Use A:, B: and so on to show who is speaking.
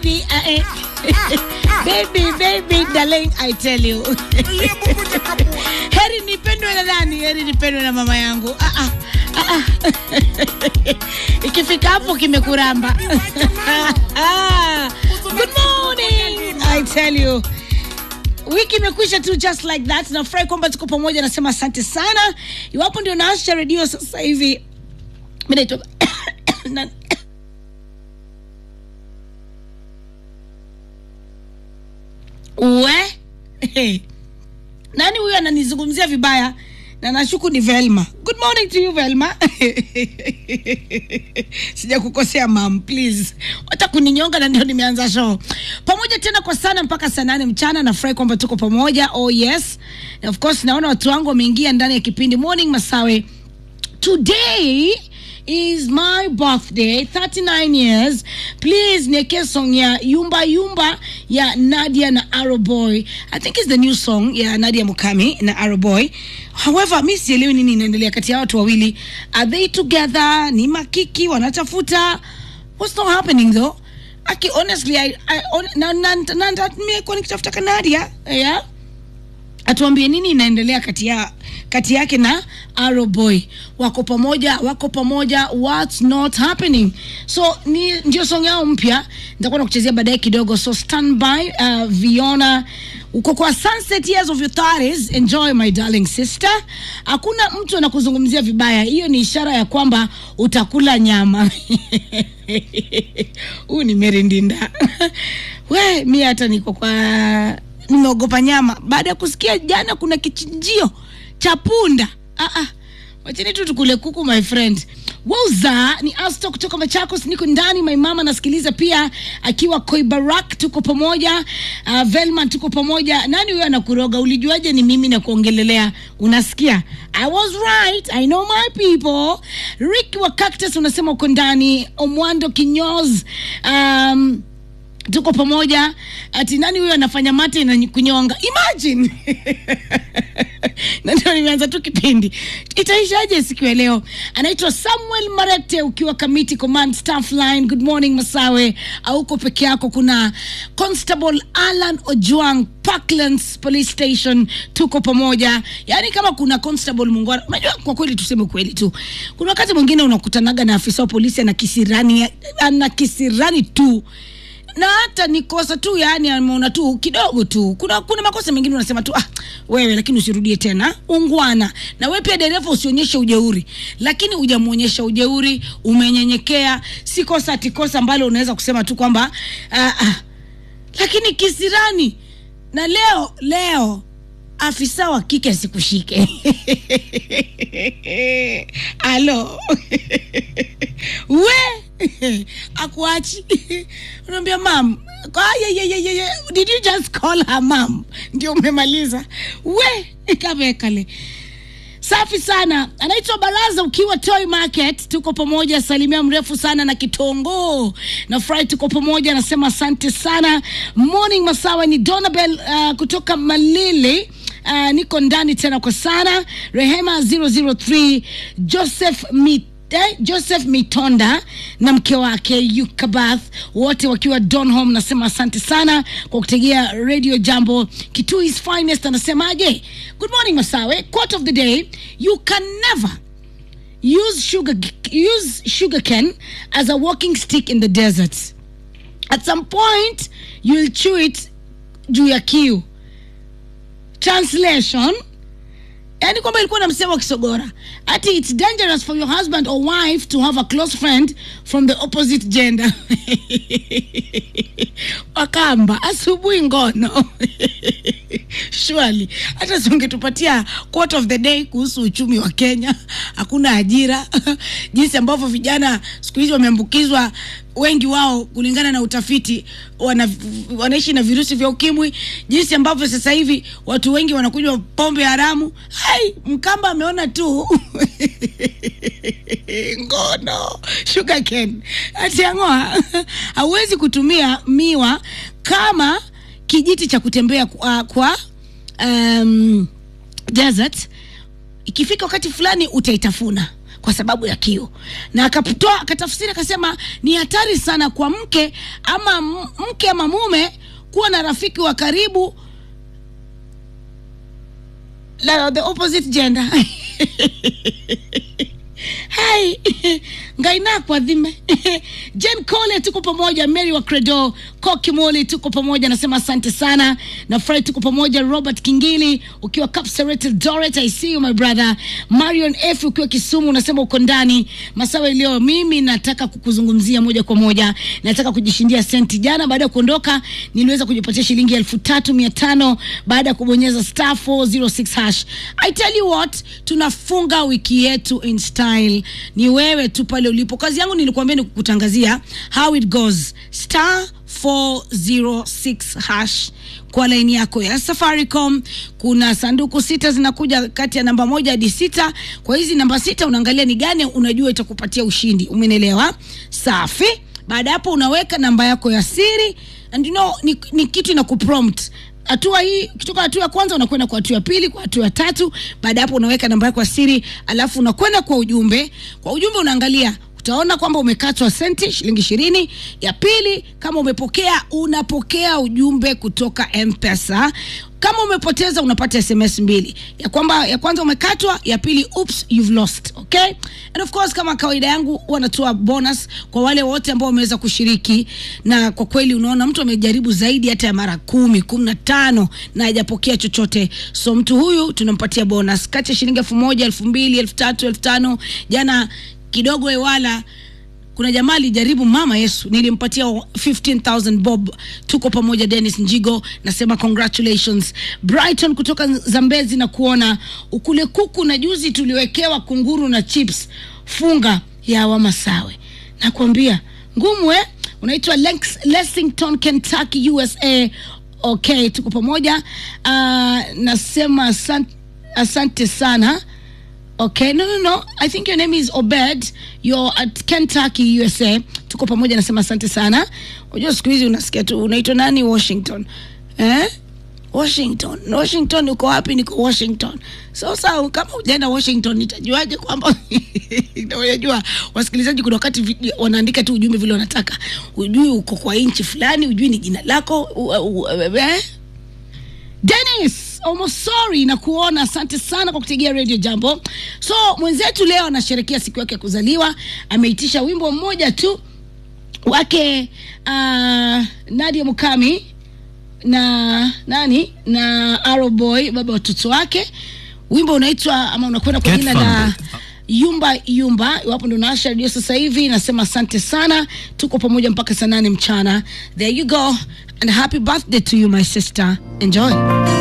A: baby, I, baby, baby, darling, I tell you. Heri nipendwe na nani? Heri nipendwe na mama yangu. Ah, ah, ah, ah. Ikifika hapo kimekuramba. Good morning, I tell you. Wiki imekwisha tu just like that. Nafurahi kwamba tuko pamoja, nasema asante sana. Iwapo ndio naasha redio sasa hivi, mimi naitwa na- we nani huyu ananizungumzia vibaya na nashuku ni velma good morning to you velma sija kukosea mam please hata kuninyonga na ndio nimeanza show pamoja tena kwa sana mpaka saa nane mchana nafurahi kwamba tuko pamoja oh yes Na of course naona watu wangu wameingia ndani ya kipindi morning masawe today is my birthday 39 years please nieke song ya yumba yumba ya nadia na aroboy i think is the new song ya nadia mukami na aroboy however mi sielewi nini inaendelea kati ya watu wawili are they together ni makiki wanatafuta what's not happening though aki honestly I, I, on, na, na, na, na, nimekuwa nikitafuta kanadia yeah? atuambie nini inaendelea kati ya kati yake na Arrow Boy wako pamoja wako pamoja what's not happening so ni ndio song yao mpya nitakuwa nakuchezea baadaye kidogo so stand by uh, Viona uko kwa sunset years of your 30s enjoy my darling sister hakuna mtu anakuzungumzia vibaya hiyo ni ishara ya kwamba utakula nyama huu ni merindinda we mi hata niko kwa nimeogopa nyama baada ya kusikia jana kuna kichinjio cha punda ah, ah. wacheni tu tukule kuku my friend wauza ni asto kutoka machakos niko ndani my mama nasikiliza pia akiwa koibarak tuko pamoja uh, velman tuko pamoja nani huyo anakuroga ulijuaje ni mimi na kuongelelea unasikia i was right i know my people rick wa cactus unasema uko ndani omwando kinyoz um, tuko pamoja ati nani huyo anafanya mate na kunyonga imagine na ndio nimeanza tu kipindi itaishaje siku ya leo anaitwa samuel marete ukiwa kamiti command staff line good morning masawe auko peke yako kuna constable alan ojuang parklands police station tuko pamoja yaani kama kuna constable mungwana unajua kwa kweli tuseme kweli tu kuna wakati mwingine unakutanaga na afisa wa polisi ana kisirani ana kisirani tu na hata ni kosa tu yani ameona tu kidogo tu kuna kuna makosa mengine unasema tu ah, wewe lakini usirudie tena ungwana na wewe pia dereva usionyeshe ujeuri lakini hujamwonyesha ujeuri umenyenyekea si kosa ati kosa ambalo unaweza kusema tu kwamba ah, ah. lakini kisirani na leo leo afisa wa kike asikushike alo we akuachi unaambia mam kwa- ye- ye- ye- ye- ye, did you just call her mam ndio umemaliza we kamekale safi sana anaitwa baraza ukiwa toy market tuko pamoja salimia mrefu sana na kitongo na furahi tuko pamoja anasema asante sana morning masawa ni donabel uh, kutoka malili uh, niko ndani tena kwa sana rehema 003 joseph mit Eh, joseph mitonda na mke wake yukabath wote wakiwa donhom nasema asante sana kwa kutegea radio jambo kituis finest anasemaje good morning masawe quote of the day you can never use sugar use sugar cane as a walking stick in the desert at some point you'll chew it juu ya kiu translation yani kwamba ilikuwa na msemo wa kisogora ati its dangerous for your husband or wife to have a close friend from the opposite gender wakamba asubuhi ngono shwali hata singetupatia quote of the day kuhusu uchumi wa kenya hakuna ajira jinsi ambavyo vijana siku hizi wameambukizwa wengi wao kulingana na utafiti wana, wanaishi na virusi vya ukimwi jinsi ambavyo sasa hivi watu wengi wanakunywa pombe haramu hai mkamba ameona tu ngono sugar cane atiangoa hauwezi kutumia miwa kama kijiti cha kutembea kwa, kwa um, desert ikifika wakati fulani utaitafuna kwa sababu ya kio na akatoa akatafsiri akasema ni hatari sana kwa mke ama m- mke ama mume kuwa na rafiki wa karibu la the opposite gender hai ngaina kwa dhime jen cole tuko pamoja mary wa credo kokimoli tuko pamoja nasema asante sana na fry tuko pamoja robert kingili ukiwa capserated doret i see you my brother marion f ukiwa kisumu unasema uko ndani masawa iliyo mimi nataka kukuzungumzia moja kwa moja nataka kujishindia senti jana baada ya kuondoka niliweza kujipatia shilingi elfu tatu mia tano baada ya kubonyeza star 406 hash i tell you what tunafunga wiki yetu in style ni wewe tu pale ulipo kazi yangu nilikuambia ni kukutangazia how it goes star 406 hash kwa laini yako ya safaricom kuna sanduku sita zinakuja kati ya namba moja hadi sita kwa hizi namba sita unaangalia ni gani unajua itakupatia ushindi umenelewa safi baada ya hapo unaweka namba yako ya siri and you know, ni, ni kitu ina kuprompt hatua hii kutoka hatua ya kwanza unakwenda kwa hatua ya pili kwa hatua ya tatu baada ya hapo unaweka namba yako ya siri alafu unakwenda kwa ujumbe kwa ujumbe unaangalia utaona kwamba umekatwa senti shilingi ishirini ya pili kama umepokea unapokea ujumbe kutoka mpesa kama umepoteza unapata sms mbili ya kwamba ya kwanza umekatwa ya pili oops you've lost okay and of course kama kawaida yangu huwa natoa bonus kwa wale wote ambao wameweza kushiriki na kwa kweli unaona mtu amejaribu zaidi hata ya mara kumi kumi na tano na hajapokea chochote so mtu huyu tunampatia bonus kati ya shilingi elfu moja elfu mbili elfu tatu elfu tano jana kidogo ewala kuna jamaa alijaribu mama yesu nilimpatia 15000 bob tuko pamoja dennis njigo nasema congratulations brighton kutoka zambezi na kuona ukule kuku na juzi tuliwekewa kunguru na chips funga ya wamasawe nakwambia ngumu eh? unaitwa Lex- lexington kentucky usa okay tuko pamoja uh, nasema asante, asante sana Okay, no, no, no. I think your name is Obed. You're at Kentucky, USA. Tuko pamoja, nasema asante sana. Unajua siku hizi unasikia tu unaitwa nani Washington. Eh? Washington. Washington uko wapi? Niko Washington. Sasa kama hujaenda Washington nitajuaje kwamba unajua wasikilizaji kuna wakati vi- wanaandika tu ujumbe vile wanataka. Ujui uko kwa nchi fulani, ujui ni jina lako. u- u- u- eh? Dennis Omosori na kuona, asante sana kwa kutegea Radio Jambo. So mwenzetu leo anasherekea siku yake ya kuzaliwa, ameitisha wimbo mmoja tu wake uh, Nadia Mukami na nani na Arrow Boy, baba watoto wake. Wimbo unaitwa ama unakwenda kwa
B: Get
A: jina la
B: funded.
A: yumba yumba iwapo ndo naasha redio sasa hivi nasema asante sana tuko pamoja mpaka saa nane mchana there you go and happy birthday to you my sister enjoy